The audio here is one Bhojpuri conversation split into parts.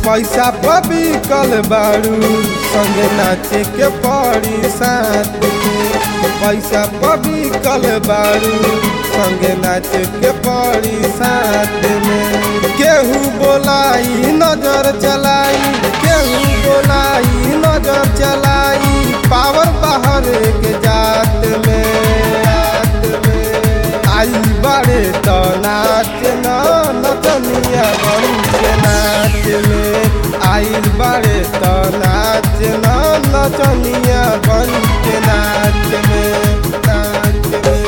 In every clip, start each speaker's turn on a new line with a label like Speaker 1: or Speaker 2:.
Speaker 1: पैसा पबी कल बारू संगे नाचे के पड़ी साथ में पैसा पबी कल बारू संगे नाचे के पड़ी साथ में केहू बोलाई नजर चलाई केहू बोलाई नजर चलाई पावर बाहर के जात में जात में आई बड़े तो नाच न नचनिया बन के नाच में आई बड़े तो नाच न नचनिया बन के नाच में नाच में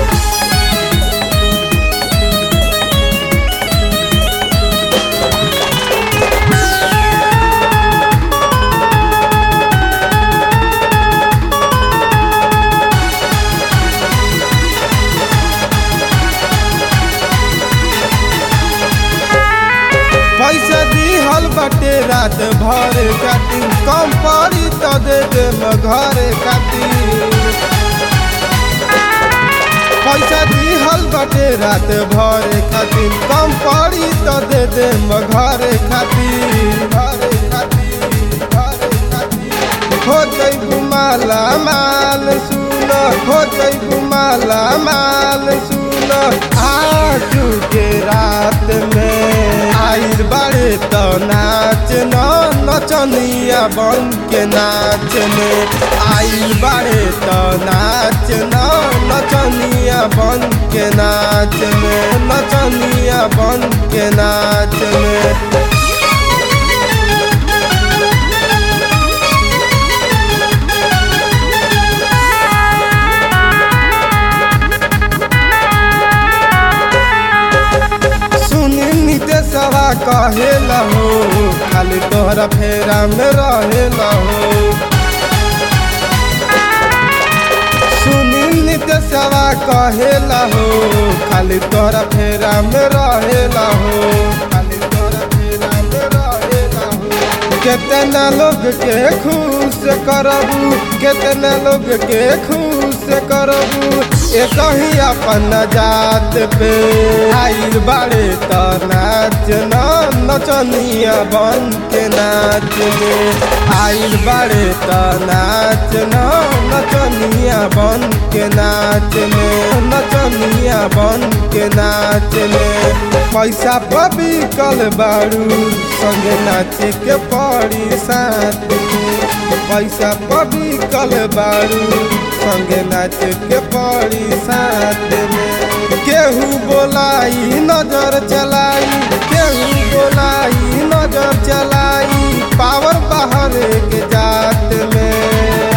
Speaker 1: पैसा दिहल बटे रात भर खातिर कम पड़ी तो दे दे घर खातिर पैसा दिहल बटे रात भर खातिर कम पड़ी तो दे दे घर खातिर घर खातिर घर खातिर हो जैबू माला माल सुन हो जैबू माला माल सुन आज के रात में आइल बड़े तो नाच न नचनिया बन के नाच में आइल बड़े तो नाच न नचनिया बन के नाच में नचनिया बन के नाच में सुनी नितेशवा कहेला हो खाली तोहरा फेरा में रहेला हो सुनी नितेशवा कहेला हो खाली तोहरा फेरा में रहेला हो खाली तोहरा फेरा में रहेला हो कितना लोग के खुश करबू कितना लोग के खुश करबू एक ही अपन जात पे आइल बाड़े तो नाच न नचनिया बन के नाच में आइल बाड़े तो नाच न नचनिया बन के नाच में नचनिया बन के नाच में पैसा पबी कल बारू संगे नाचे के पड़ी साथ में पैसा पबी कल बारू संगे नाचे के पड़ी साथ में केहू बोलाई नजर चलाई केहू बोलाई नजर चलाई पावर बाहर के जात में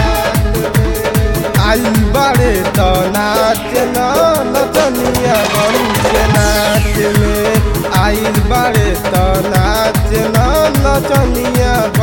Speaker 1: आई बड़े तो नाच न नचनिया बन के नाच में आई बड़े तो नाच न नचनिया